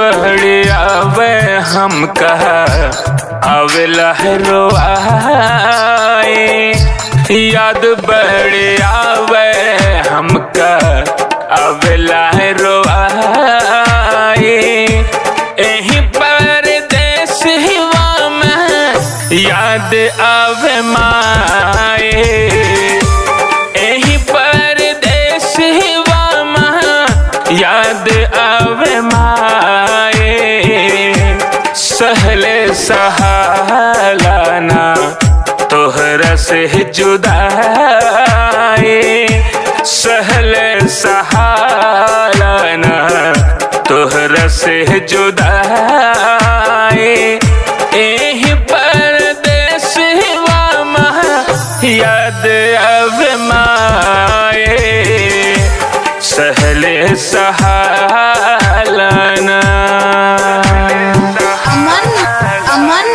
बड़े आवे हम कहा आवे लहरो आए याद बड़े आवे हम कहा आवे लहरो आए एही परदेश हिवा में याद आवे माए एही परदेश हिवा में याद आवे माए सहले सहालाना तोहरा से जुदाए सहले सहालाना तोहरा से जुदाए एही परदेश वामा याद आवे माए सहले सहालाना अमन अमन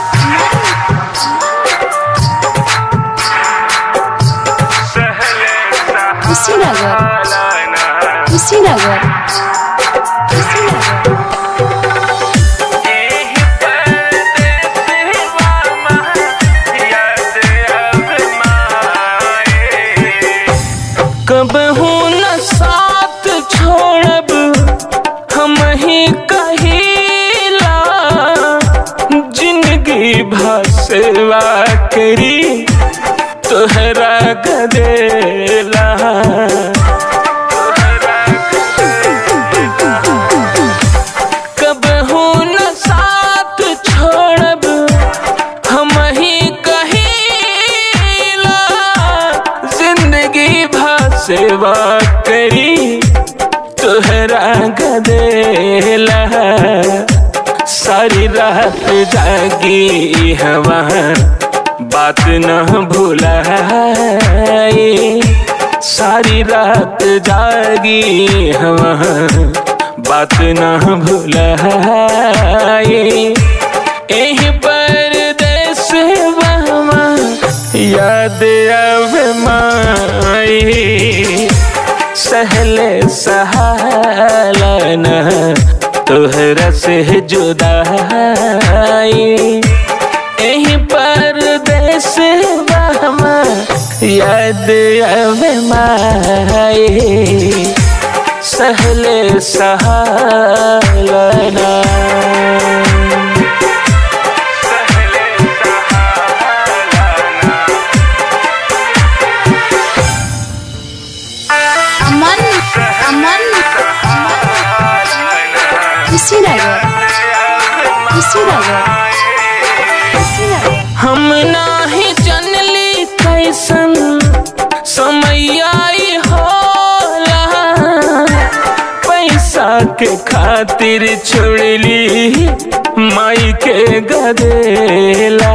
कुशीनगर कुशीनगर कुशीनगर कब हूँ न साथ छोड़ब हम ही कहिला जिंदगी भसवा करी तोहरा गदेला कब हूँ न साथ छोड़ब हम ही कहिला जिंदगी भसेवा करी तोहरा गदेला सारी रात जागी हवा बात न भूलाए सारी रात जागी हवा बात न भूलाए एही परदेश बहमा याद आवे माई सहले सहालन तोहरा से जुदाई एही परदेश बहमा याद आवे माई सहले सहालना अमन अमन कुशीनगर कुशीनगर कुशीनगर हम नाही जनली कैसन समय आई होला पैसा के खातिर छोड़ली माई के गदेला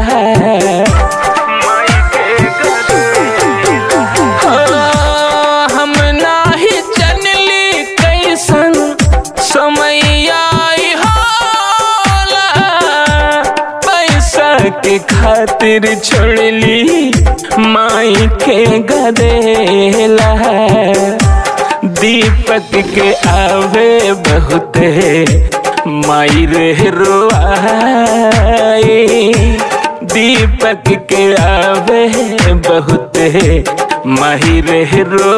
हाँ, हम नाही जनली कैसन समय आई होला पैसा के खातिर छोड़ली माई के गदेला दीपक के आवे बहुते माई रे रोआई दीपक के आवे बहुते माही रे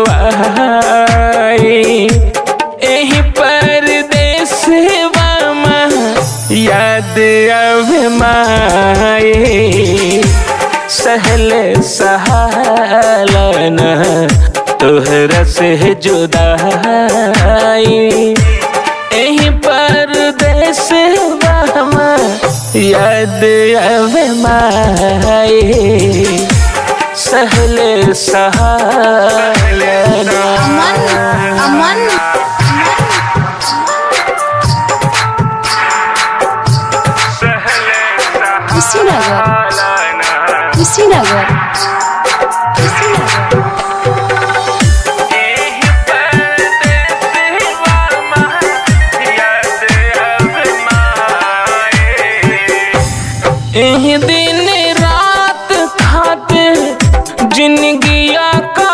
रोआई एही परदेश वामा याद आवे माए सहले सहालन तोहरा से जुदाई एही परदेश वामा याद आवे माए सहले सहालना अमन अमन कुशीनगर कुशीनगर कुशीनगर एही दिन रात खाते जिंदगिया का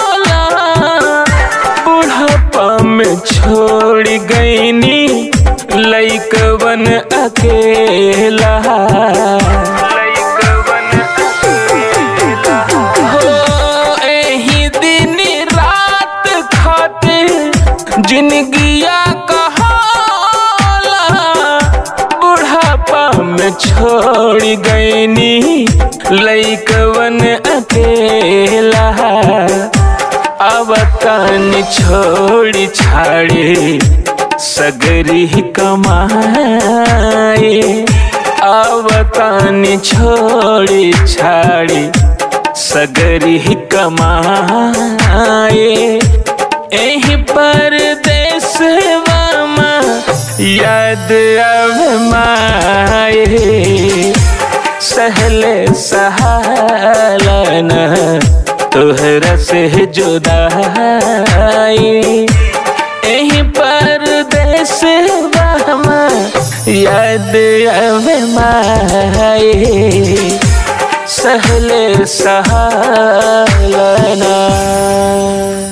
होला बुढ़ापा में छोड़ गईनी लैकवन अकेला हो एही दिन रात खातिर जिंदगिया कहाला बुढ़ापा में छोड़ गईनी लैकवन अकेला अब तन छोड़ी छाड़ी सगरी कमाए अब तन छोड़ी छाड़ी सगरी कमाए एही पर देशवा याद अब माए सहले सहालन तोहरा से जुदाई एही पर देश याद अब माए सहले सहालना